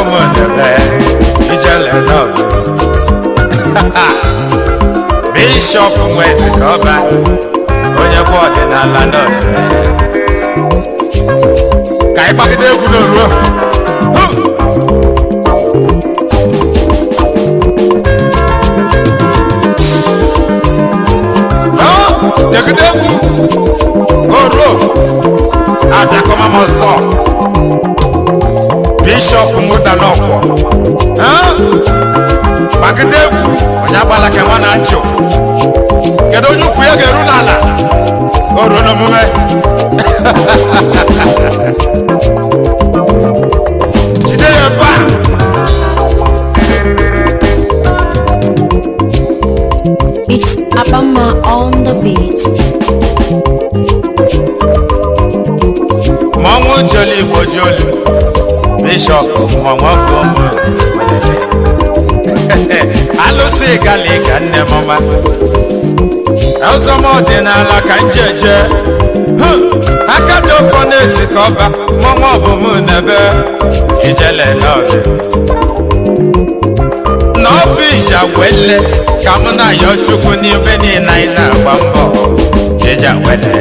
m debe ijele n'ọgụ bishọp nwezi ka ọba onye kwa ọdịnala n'ọdụ ka anyị gbagide egwu n'oruo jegide egwu oruo abịakọma m ọzọ bishọp mụta n'ọkwọ gbagide egwu onye agbala ka nwa na nchụ kedu onye ukwu ya ga-eru n'ala o ruo n'omume jide ya ebe a It's Abama on the beat. mmọnwụ joli igbo jolu bishọp mmọnwụ ọgụ alụsị gali ka nne m ọma ọzọm ọdịnala ka njeje aka dị ọfọ na-esi ka ọba mmọnwụ ọbụm n'ebe ijele n'ọdị n'ọbụ ija wele ka mụ na ya chukwu n'ebe niile anyị na-agba mbọ ija wele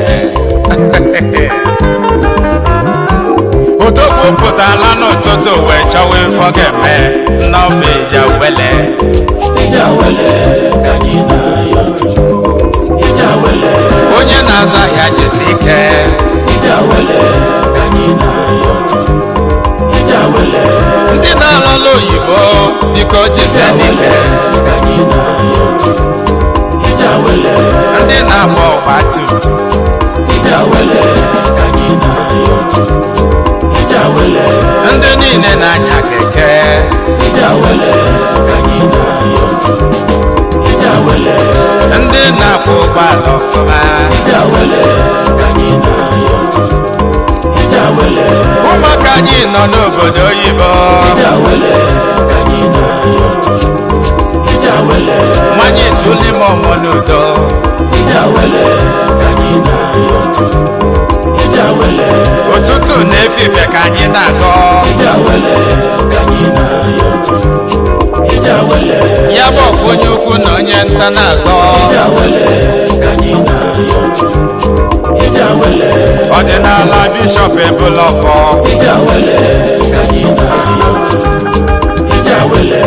odogwu pụtala n'ụtụtụ wee chọwa ifo ga-eme n'ọbụ ija wele Ija wele ka anyị na-ayọ Chukwu. Ija wele, onye na-azụ ahịa jisi ike ija wele ka anyị na-ayọ Chukwu. Ija wele, ndị na-alọla oyibo biko jise n'ike ka anyị na-ayọ Chukwu. Ija wele, ndị na-agba ọgba tumtum ija wele ka anyị na-ayọ Chukwu. Ija wele, ndị niile na-anya keke ija wele ka anyị na-ayọ Chukwu. Ija wele, ndị na-akwụ ụgbọala ọfụma ija wele ka anyị na-ayọ Chukwu. Ija wele, ụmụaka anyị nọ n'obodo oyibo ija wele ka anyị na-ayọ Chukwu. Ija wele, nwanyị tụli m ọmụ n'udo ija wele ka anyị na-ayọ Chukwu. Ija wele, ụtụtụ na efifie ka anyị na-agọ ija wele ka anyị na-ayọ Chukwu. Ija wele, ya bụ ọfụ onye ukwu na onye nta na-agọ ija wele ka anyị na-ayọ Chukwu. Ija wele, ọdịnala bishọp ebula ọfọ ija wele ka anyị na-ayọ Chukwu. Ija wele,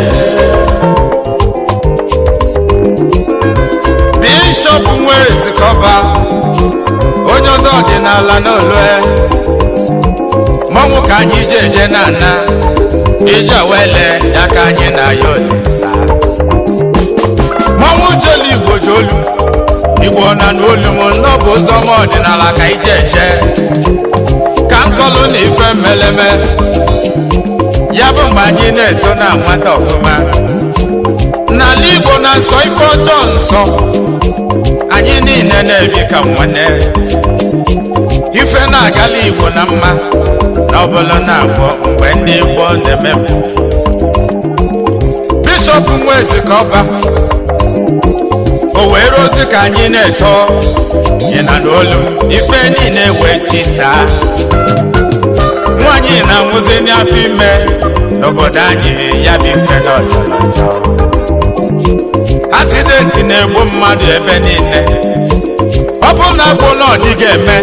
bishọp nwe ezikọba onye ọzọ ọdịnala n'olue mmanwụ ka anyị je eje na ana ije wele ya ka anyị na ya olisa mmanwụ jelu igbo jolu igbo na n'olu m nnọbụ ụzọ m ọdịnala ka ije eje ka nkọlụ na ife mmeleme ya bụ mgbe anyị na-eto na nwata ọfụma n'ala igbo na nsọ ife ọjọọ nsọ anyị niile na-ebi ka nwanne ife na-agala igbo na mma na ọbụla na-abụọ mgbe ndị igbo na-eme mpụ. bishọp nwezi ka ọba o wee rozi ka anyị na-eto ịna n'olu ife niile wee chisaa nwaanyị na-anwụzi n'afọ ime n'obodo anyị ya bụ ife na ọjọrọ njọ asidenti na-egbu mmadụ ebe niile ọ bụ na bụ na ọ dịghị eme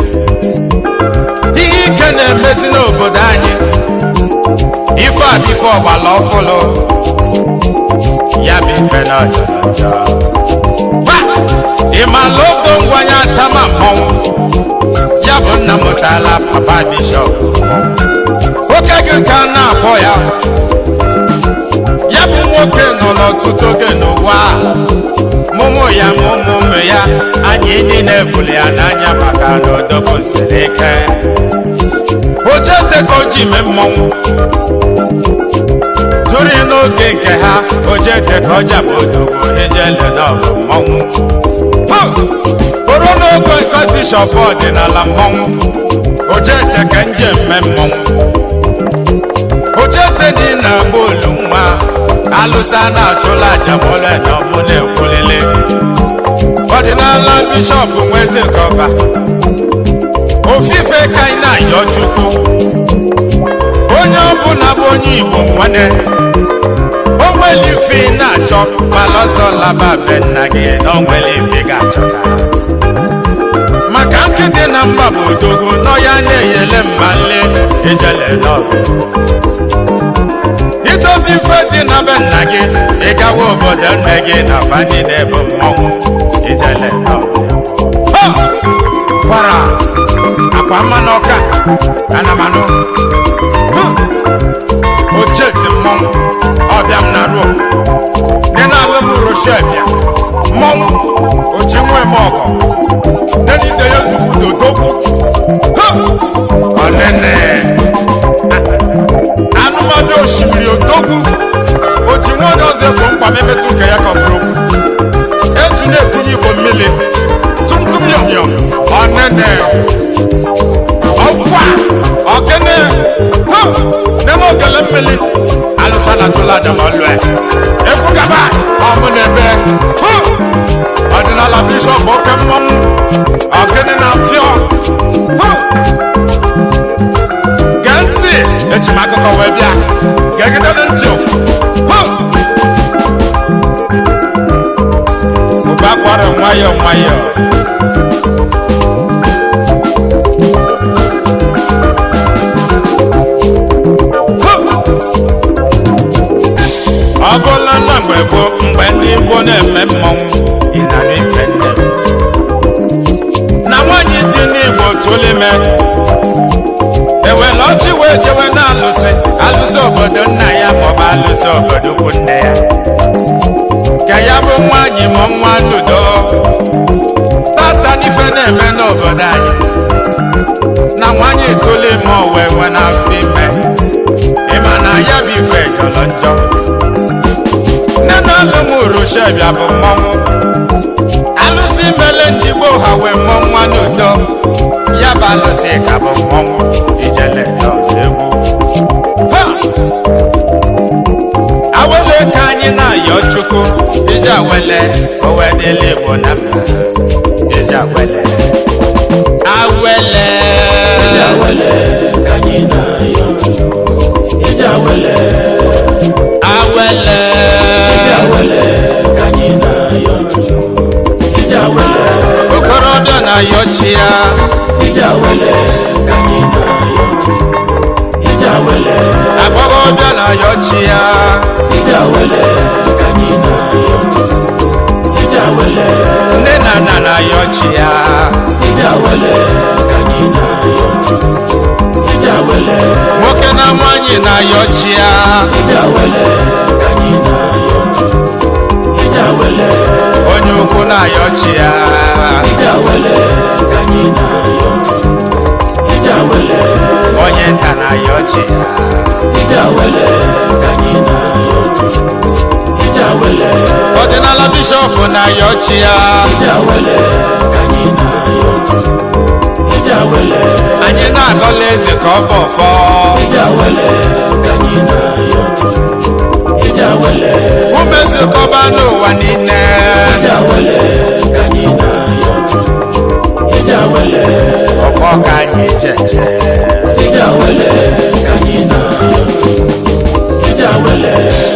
ihe ike na-emezi n'obodo anyị ife a bụ ife ọgbala ọfụlụ ya bụ ife na ọjọrọ njọ Gwa! ị maala ogo ngwanye atama mmọnwụ ya bụ nna mụtala papa bishọp oke gị ka a na-akpọ ya ya bụ nwoke nọ n'ọtụtụ oge n'ụwa a. mụmụ ya ma ụmụ ụmụ ya anyị niile fụrụ ya n'anya maka na odogwu siri ike ojete ka o ji mee mmọnwụ tụrụ n'oge nke ha ojete ka ọ jabụ odogwu ijele na ọbụ mmọnwụ Hụ! bụrụ n'oge nke bishọp ọdịnala mmọnwụ ojete ka njem mee mmọnwụ ojete dị na bolu nwa alụsa na-achụla aja mọle na ọmụ na-ekwulile ọdịnala bishọp nweze kọba ofufe ka anyị na-ayọ chukwu onye ọbụla bụ onye igbo nwanne o nwere ife ị na-achọ mana ọsọ laba be nna gị na o nwere ife ị ga-achọta maka nkịtị na mba bụ odogwu n'ọya na-eyele mmanle ijele n'ọgụ idozi ife dị na be nna gị ịgawa obodo nne gị na fani na-ebu mmọnwụ ijele n'ọgụ Ha! kwara akwa mmanụ ọka anamanụ oche dị mmọnwụ ọbịa m na ruo dị n'ala m roshebia mmọnwụ ochi nwe m ọgọ denide ya zugbu dodogwu ọnene anụmanụ osimiri odogwu oji nwaanyị ọzọ efu mkpa memetụ nke ya kọfụrụ eju na-ekunye igbo mmiri tumtum yọmyọm ọnene ọkwa ọkene ha neme ogele mmiri alụsa na tụla aja ma ọlụe ekwu kaba ọmụ na-ebe ha ọdịnala bishọp oke mmọnwụ ọkene na fịọ ha gee ntị eji m akụkọ wee bịa gegidere ntị ha ụba kwara nwayọọ nwayọọ ọ bụla na mgbe gboo mgbe ndị igbo na-eme mmọnwụ ịnara ife nne na nwaanyị dị n'igbo tụlime ewela ọchị wee jewe na alụsị alụsị obodo nna ya maọbụ alụsị obodo ukwu nne ya ka ya bụ nwaanyị ma nwa ludo tata n'ife na-eme n'obodo anyị na nwaanyị tụlime owe nwe n'afọ ime ịma na ya bụ ife jọrọ njọ nne na alụmụrụ shebia bụ mmọnwụ alụsị mele ndị gboo ha wee mụọ nwa n'udo ya bụ alụsị ka bụ mmọnwụ ijele n'ọdụ egwu Ha! awele ka anyị na-ayọ chukwu iji awele owedịla igbo na mba iji awele awele ije awele ka anyị na-ayọ Chukwu ije awele awele ije awele ka anyị na-ayọ Chukwu ije awele okorobịa na-ayọ chi ya ije awele ka anyị na-ayọ Chukwu ije awele agbọghọbịa na-ayọ chi ya ije awele ka anyị na-ayọ Chukwu ije awele nne na nna na-ayọ chi ya ije awele ka anyị na-ayọ Chukwu ije awele nwoke na nwanyị na-ayọ chi ya ije awele ka anyị na-ayọ Chukwu ije awele onye ukwu na-ayọ chi ya ije awele ka anyị na-ayọ Chukwu ije awele onye nta na-ayọ chi ya ije awele ka anyị na-ayọ Chukwu ije awele ọdịnala bishọp na-ayọ chi ya ije awele ka anyị na-ayọ Chukwu ije awele anyị na-agọla eze ka ọ bụ ọfọ ije awele ka anyị na-ayọ Chukwu ije awele umezikọba n'ụwa niile ije awele ka anyị na-ayọ Chukwu ije awele ọfọ ka anyị jeje ije awele ka anyị na-ayọ Chukwu ije awele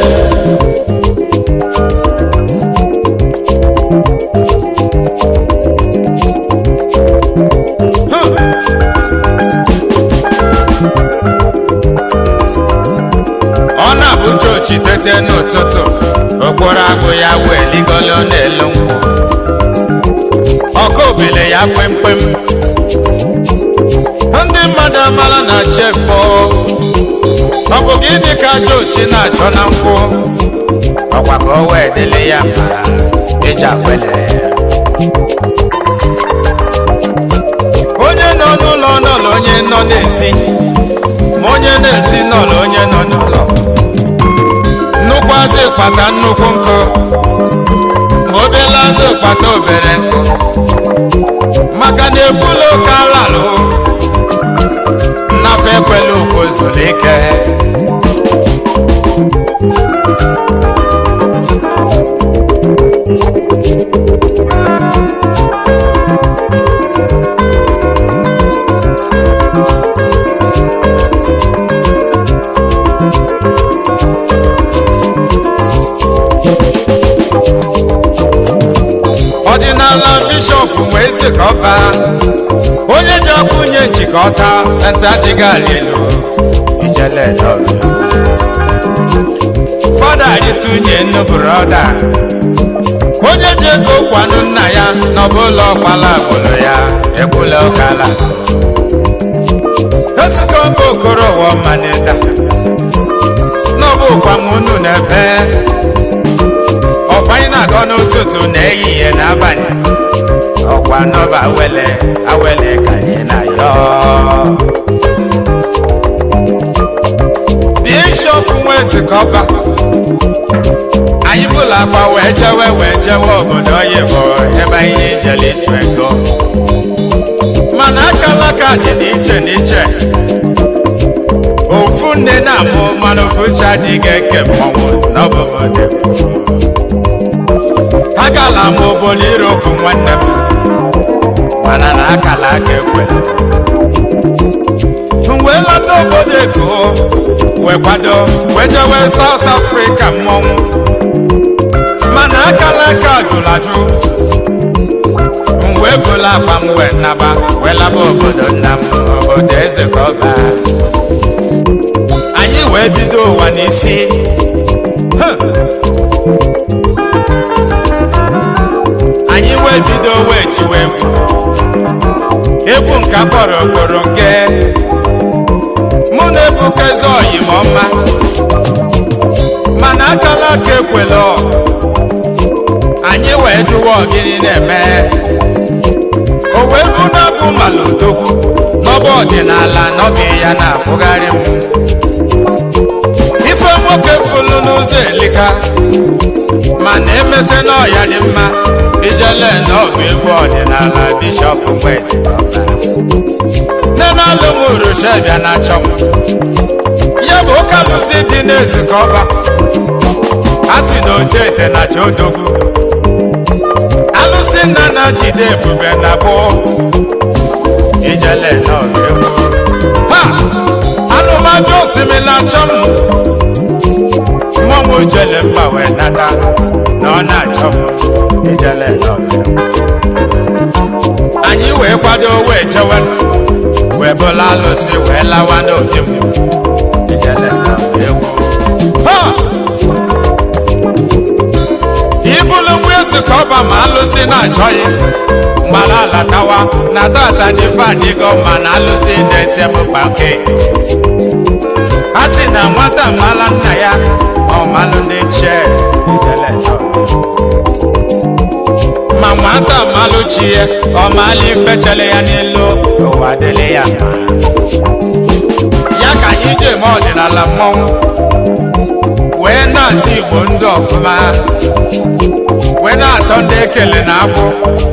ọ na-abụ chochi tete n'ụtụtụ okporo agụ ya wee ligolo n'elu nkwụ ọkụ obele ya kwemkwem ndị mmadụ amala na chefo ọ bụ gịnị ka chochi na-achọ na nkwụ ọkwa ka o wee dịrị ya mma iji akwele onye nọ n'ụlọ nọlụ onye nọ n'ezi ma onye na-esi n'ụlọ onye nọ n'ụlọ nnukwu azụ kpata nnukwu nkụ ma obele azụ kpata obere nkụ maka na ekwula oke alalụ nnafe ekwela okwu zuru ike ọba onye ji ọkụnye njikọta ntị adịghị ala elu ijele n'ọbịa fada rịtụnye nnu brọda onye ji ego kwanụ nna ya n'ọbụla ọkpala agbụrụ ya ekwula ọkala ezikọ mba okoro ụwa mmanịda n'ọbụ ụkwanwunu n'ebe ọfanyị na-agọ n'ụtụtụ na ehihie n'abalị ọkwa nọba awele awele ka anyị na-ayọ bishọp nwa ezikọba anyị bụla akpa wee jewe wee jewe obodo oyibo ebe anyị jere ịchụ ego mana akala aka dị n'iche n'iche ofu nne na-amụ mana ofu chi adịghị eke mmọnwụ n'ọbụbọdị agala m obodo irokwu nwanne m mana na akala aka ekwere m wee lọta obodo eko wee kwado wee jewe South Africa mmọnwụ mana akala aka jụrụ ajụ m wee bụla akpa m wee naba wee laba obodo nna m obodo eze ka ọ baa anyị wee bido ụwa n'isi Huh. anyị wee bido wee chiwe egwu egwu nke akpọrọ okporo nke mụ na ebukeze oyimọma mana akala aka ekwela anyị wee jụwa ọgịnị na-eme o wee bụ na bụ malodogwu n'ọba ọdịnala n'ọbị ya na-akwụgharị m ife nwoke fulu n'ụzọ elika mana emeche n'ọya dị mma ijele n'ọgụ egwu ọdịnala bishọp mgbezi nne na-alụ m urushebịa na-achọ m ya bụ ụka lụsị dị n'ezikọba a sị na oje ete na cha odogwu alụsị nna na jide ebube na bụ ijele n'ọgụ egwu ha alụmadụ osimiri na-achọ m mmọnwụ jele mba wee nata na ọ na-achọ m ijele n'ọgụ anyị wee kwado wee chewe wee bụla alụsị wee lawa n'obi m ijele n'ọgụ egwu ha ibulu nwa ezi ka ọba ma alụsị na-achọghị mgbara alatawa na tata n'ife adịgo ma na alụsị na-ete m kpake a sị na nwata mala nna ya ọmalụ ndị chie ijele n'ọgụ ma nwata malụ chi ya ọmalụ ife chere ya n'elu ụwa dịrị ya mma ya ka anyị ji eme ọdịnala mmọnwụ wee na-azụ igbo ndị ọfụma wee na-atọ ndị ekele na abụ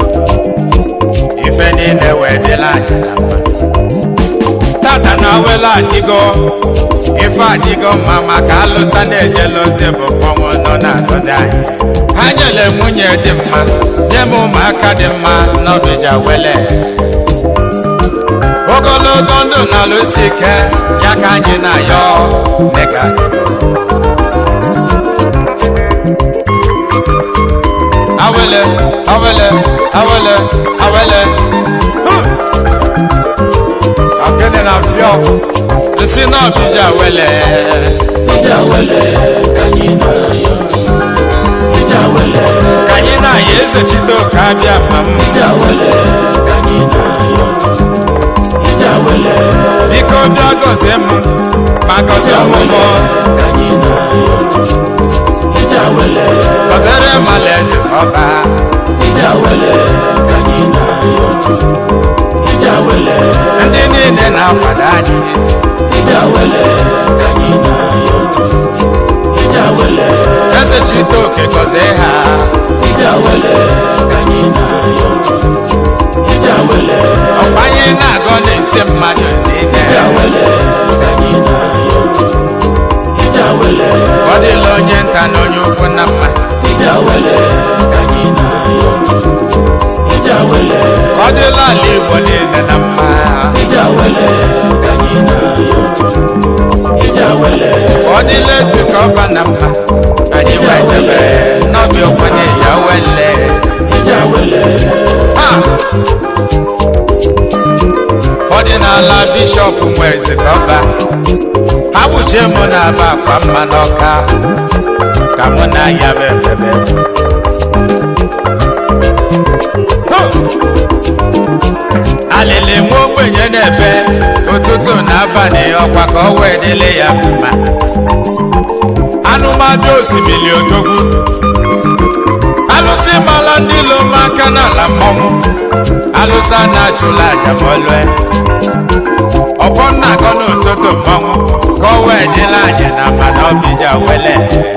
ife niile wee dịla anyị na mma tata na awela adịgo ife adịgo mma maka alụsa na-ejela ozi bụ mmọnwụ nọ na-agọzi anyị ha nyere nwunye dị mma nye m ụmụaka dị mma n'ọbịja wele ogologo ndụ na alụsi ike ya ka anyị na-ayọ mega awele awele awele awele akene na fio esi na ọbịja wele ije awele ka anyị na-ayọ Chukwu. ije awele ka anyị na-aya eze chite oke abịa ma m ije awele ka anyị na-ayọ Chukwu. ije awele biko bịa gọzie m ma gọzie ọmụmụ ka anyị na-ayọ Chukwu. ije awele gọziere m alaeze ọba ije awele ka anyị na-ayọ Chukwu. ije awele ndị niile na-akwado anyị ije awele ka anyị na-ayọ Chukwu. ije awele eze chite oke gọzie ha ije awele ka anyị na-ayọ Chukwu. ije awele ọkwa anyị na-agọ na-esi mmadụ niile ije awele ka anyị na-ayọ Chukwu. ije awele ọ dịla onye nta na onye ukwu na mma ije awele ka anyị na-ayọ Chukwu. ije awele ka ọ dịla ala igbo niile na mma ije awele ka anyị na-ayọ Chukwu. ije awele ka ọ dịla ezi ka ọba na mma anyị wee jebe n'ọbịa okwenye ya wele ije awele ha ọdịnala bishọp nweze ka ọba ha kpuchie mụ na aba akwa mma n'ọka ka mụ na ya bụ ebebe alịlị nwa ogbenye na-ebe ụtụtụ na abalị ọkwa ka ọ wee dịle ya mma anụmadụ osimiri odogwu alụsị mala ndị lom aka n'ala mmọnwụ alụsị a na-achụla aja ma ọlụe ọfọ nna akọ n'ụtụtụ mmọnwụ ka ọ wee dịla anyị na mana ọbịja wele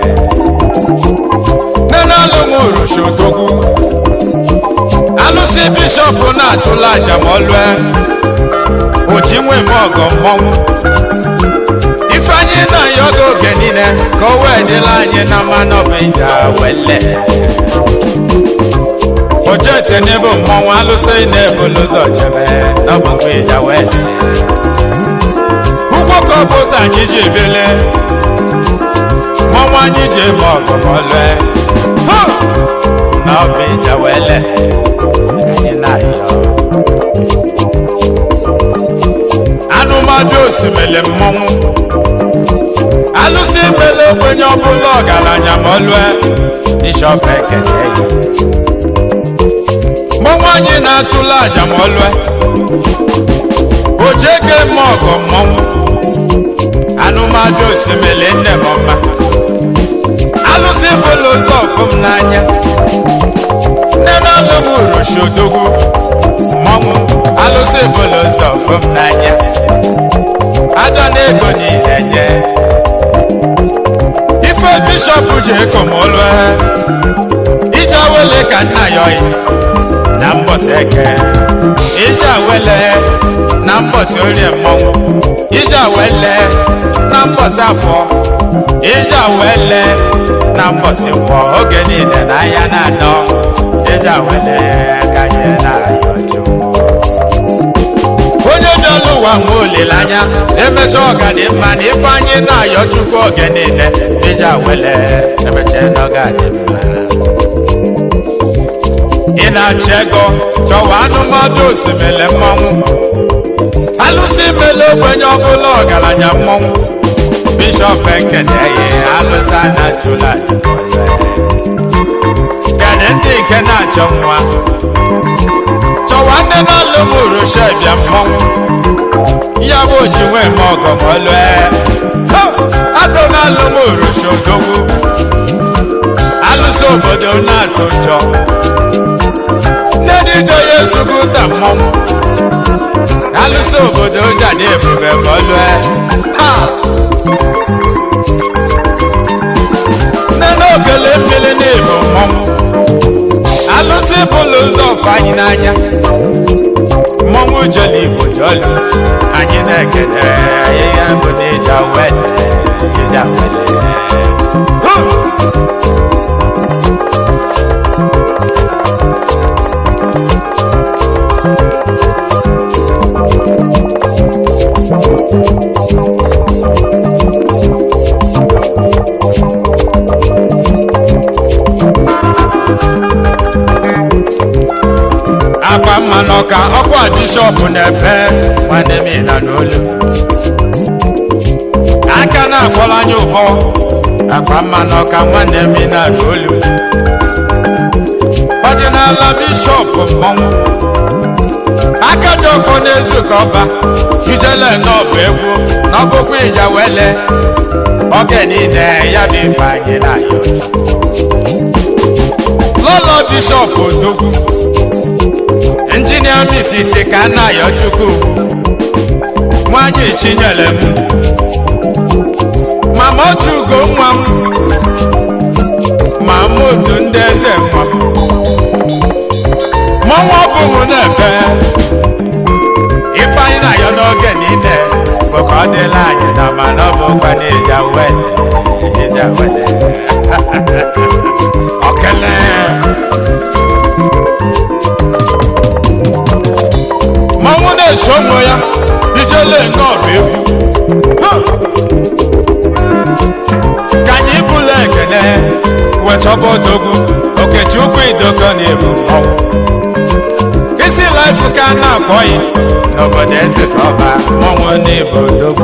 nene alụmụ urushi odogwu alụsị bishọp na-achụla aja ma ọlụe oji nwe m ọgọ mmọnwụ ifeanyị na-ayọ gị oge niile ka o wee dịla anyị na mmanụ ọbịja wele ojete n'ebe mmọnwụ alụsị na-ebulu ụzọ jebe n'ọgbakọ ịja wele ụgwọ ka ọ bụ otu anyị ji ebele mmọnwụ anyị ji eme ọgụ ma ọlụe na ọbụ ịja wele anyị na-ayọ anụmadụ osimiri mmọnwụ alụsị mele ogbenye ọbụla ọgaranya ma ọlụe bishọp ekene ya mmọnwụ anyị na-achụla aja ma ọlụe ojege eme ọgọ mmọnwụ anụmadụ osimiri nne m ọma alụsị bụla ụzọ ọfụm n'anya nne na alụm uroshi odogwu mmọnwụ alụsị bụla ụzọ ọfụm n'anya ada na ego niile nye ife bishọp ji ekomolu ije awele ka nna ya oyi na mbọsị eke ije awele na mbọsị orie mmọnwụ ije awele na mbọsị afọ ije awele na mbọsị fọ oge niile na ahịa na-anọ ije awele ka ihe na-ayọ chukwu onye bịala ụwa nwe olileanya emecha ọgadịmma na ife anyị na-ayọ chukwu oge niile iji awele emecha na ọgadịmma ị na-achọ ego chọwa anụmadụ osimiri mmọnwụ alụsị mele ogbenye ọbụla ọgaranya mmọnwụ bishọp ekeneghị alụsị a na-achụla kedụ ndị nke na-achọ nwa chọwa nne na alụmụrụ shebịa mmọnwụ ya bụ oji nwee m ọgọmọlue atọ na alụmụrụ shodogwu alụsị obodo na-atụ njọ nne dido ya ezugbo ụta mmọnwụ alụsị obodo jadi ebube mọlue nne na ogele mmiri na-ebu mmọnwụ alụsị bụlụ ụzọ ọfụ anyị n'anya mmọnwụ jọli igbo jọli anyị na-ekele ahịhịa mbụ n'ịja wele ịja wele akwa mma n'ọka ọkwa bishọp na-ebe nwanne m na n'olu aka na-akpọrọ anya ụbọ akwa mma n'ọka nwanne m na n'olu ọdịnala bishọp mmọnwụ aka dị ọfọ n'ezu ka ọba ijele n'ọbụ egwu n'ọbụkwa ịja wele oge niile ya bụ ife anyị na ya lọlọ bishọp odogwu injinia misisi ka nna ya chukwu nwanyị chinyere m mama otugo nwa m ma m otu ndị eze nwa m mmanwụ ọbụghị na-ebe ifeanyị na-ayọ n'oge niile bụ ka ọ dịla anyị na mana ọ bụkwa n'ịja wele ịja wele okele mmanwụ na-eche ụmụ ya ijele nnọọbụ egwu ka anyị bụla ekele wetọba odogwu okechukwu idoko na ebu mmọnwụ isi ka a na-akpọghị n'obodo eze ka ọba mmanwụ n'ibodogwu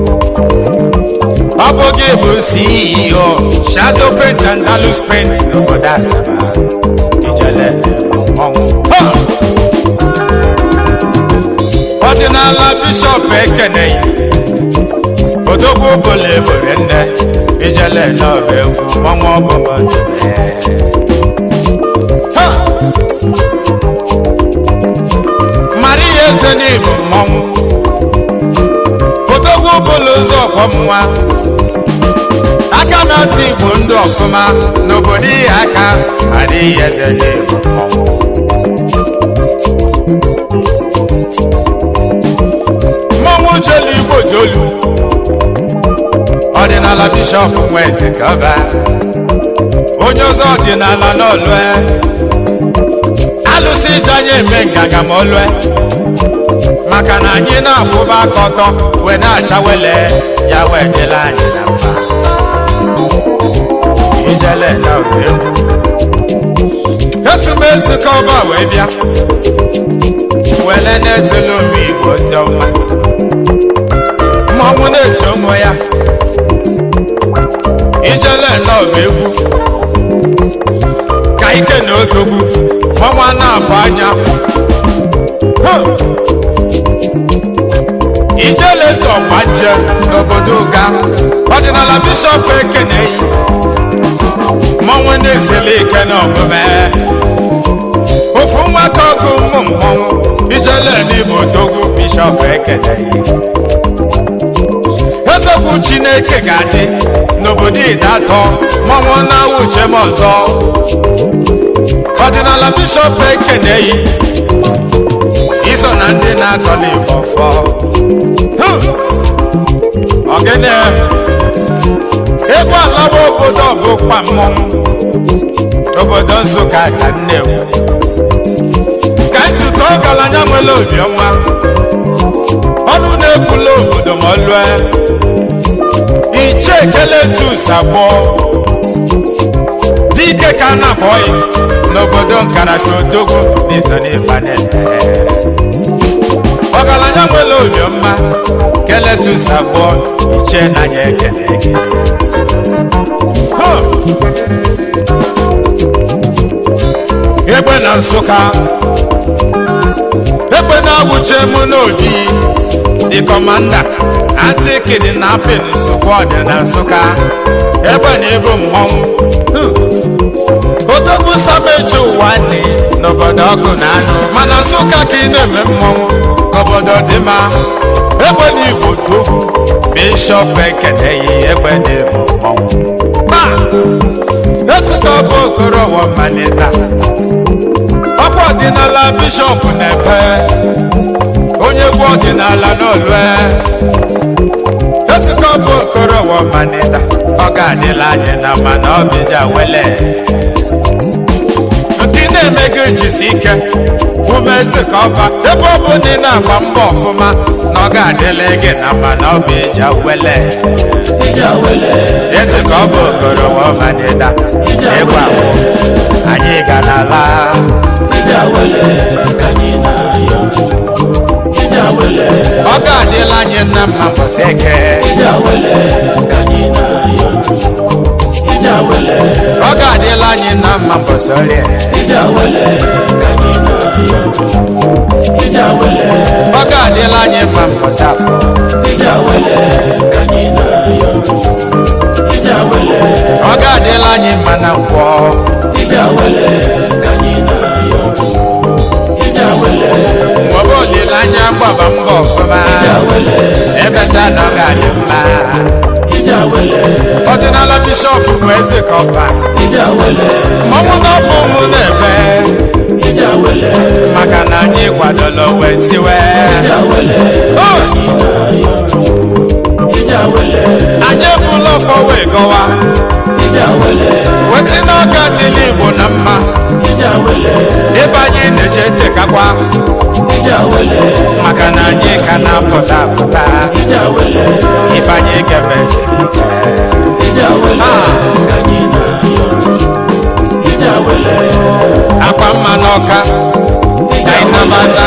ọ bụ gị bụ ceo shadow paint and dalus paint n'obodo asaba ijele mmanwụ Ha! ọdịnala bishọp ekeneghị odogwu bụla ebore nne ijele n'ọba egwu mmanwụ ọbụbọ Ha! mara ihe eze n'ịbụ mmọnwụ odogwu bụla ụzọ ọkwọ nwa aka na-asị igbo ndụ ọfụma n'obodo ihe aka adịghị eze n'ịbụ mmọnwụ mmọnwụ jelu igbo jolu ọdịnala bishọp nwa eze ka ọ baa onye ọzọ ọdịnala n'ọlụe alụsị ije anyị eme nganga ma ọlụe maka na anyị na-akwụba aka ọtọ wee na-acha wele ya wee dịla anyị na mma ijele na ọba egwu esumezu ka ọba wee bịa wele na-ezelu ome igbo ozi ọma mmọnwụ na-eche onwe ya ijele na ọba egwu ka ike na odogwu ọnwa na-abụ anya Huh! ijele so ọgba nje n'obodo ụga ọdịnala bishọp ekeneyi mmọnwụ na-esele ike na omume ofu nwaka ọgụ ụmụ mmọnwụ ijele n'igbo odogwu bishọp ekeneyi ezekwu chineke ga-adị n'obodo idatọ mmọnwụ na-awụ uche m ọzọ ọdịnala bishọp ekeneyi iso na ndị na-akọla igbo fọ ogene ebe alawa obodo ọbụkwa mmọnwụ obodo nsụka ka nnewu ka nzute ọgaranya nwere obiọma ọnụ na-ekwula obodo ma ọlụe iche ekele tus abụọ dike ka a na-akpọghị n'obodo nkarachi odogwu n'iso n'ifane ọgaranya nwere obiọma keletus abụọ iche n'anya ekele gị Huh! egbe na nsụka egbe na-awụche mụ n'obi dị kọmanda antikidnapin sụkwọdị na nsụka egbe na ebu mmọnwụ Hmm. odogwu samechi ụwa nne n'obodo ọkụ na anụ mana nsụka ka ị na-eme mmọnwụ obodo dị mma egbe na igbo dogwu bishọp ekeneghị egbe na ebu mmọnwụ Ma! ezika ọbụ okorowo mmalita ọkwa ọdịnala bishọp na-epe onye egwu ọdịnala n'olue ezika ọbụ okorowo mmalita ọ ga-adịla anyị na mana ọbịja wele ndị na-eme gị jisi ike ume eze ka ọba ebe ọ bụ na ị na-agba mbọ ọfụma na ọ ga-adịla gị na mana ọbịja wele ija wele eze ka ọ bụ okorowo ọmanịda ịgwa awụ anyị ga n'ala ija wele ka anyị na-ayọ chukwu ija wele ọ ga-adịla anyị nna mma mbọsị eke ija wele ka anyị na-ayọ chukwu ija wele ọ ga-adịla anyị nna mma mbọsị orie ija wele ka anyị na-ayọ chukwu ija wele ọ ga-adịla anyị mma mbọsị afọ ija wele ka anyị na-ayọ chukwu ija wele ọ ga-adịla anyị mma na nkwọ ija wele ka anyị na-ayọ chukwu ija wele mgbe olileanya gbaba mbọ ọfụma ija wele emecha na ọ ga-adị mma ija wele ọdịnala bishọp bụ eze ka ọba ija wele mmọnwụ na ọbụ ụmụ na-ebe ija wele maka na anyị kwadoro wee siwe ija wele Oh! na-ayọ chukwu ija wele anyị ebula ọfọ wee gọwa ija wele wesị na ọ ga-adịla igbo na mma ija wele ebe anyị na-eje tekakwa ija wele maka na anyị ka na-apụta apụta ija wele ife anyị ga-emezi ike ija wele ka anyị na-ayọ chukwu ija wele akwa mma n'ọka ka anyị nabata na emecha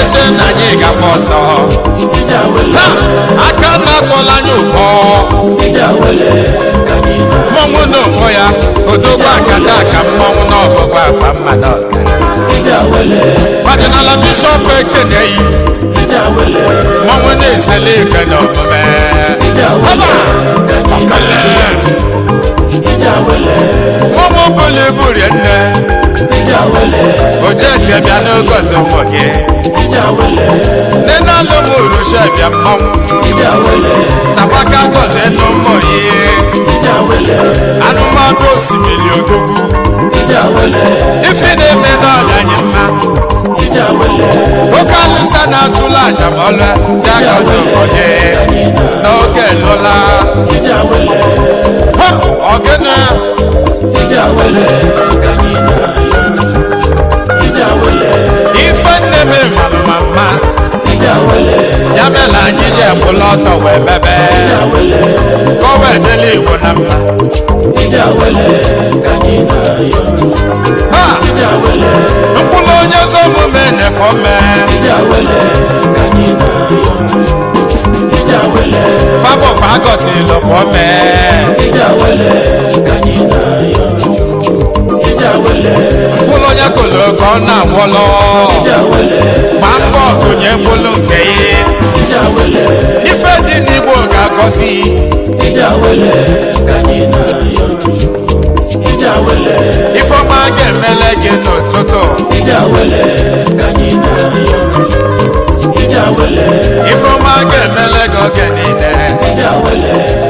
eje na anyị gafe ọzọ ije awele Ha! aka na-akpọla anyị ụkọ ije awele ka anyị na mmọnwụ na onwe ya odogwu akada aka mmọnwụ na ọgbọgbọ akpa mmadụ ọkara ije awele ọdịnala bishọp ekeneyi ije awele mmọnwụ na-esele ike na omume ije awele ka anyị na ọkale ije awele mmọnwụ bụla ibu rie nne ije awele ojeke bịa n'oge ọzọ ụmụ gị ije awele nne na alụ m urusha bịa mmọnwụ ije awele sapaka gọzie n'ụmụ yi ije awele anụmanụ osimiri odogwu ije awele ife na-eme n'ọnya anyị mma ije awele oke alụsa na-atụla aja ma ọlụ ya gọzie ụmụ gị n'oge lụla ije awele Ha! ọgịnị ije awele ka anyị na ije awele ife nne m malụ ma mma ije awele ya mere anyị ji ekwula ọtọ wee mebe ije awele ka o wee dịla igbo na mma ije awele ka anyị na ha ije awele mkpụrụ onye ezi omume na-ekwe mee ije awele ka anyị na ije awele fabọfa agọzila kwa mee ije awele ka anyị na ije awele mkpụrụ onye kolo ka ọ na-agwọlọ ije awele gba mbọ kụnye mkpụrụ nke ya ije awele ife dị n'igbo ga-agọzi ije awele ka anyị na ije awele ifeọma ga-emele gị n'ụtụtụ ije awele ka anyị na ije awele ifeọma ga-emele gị oge niile ije awele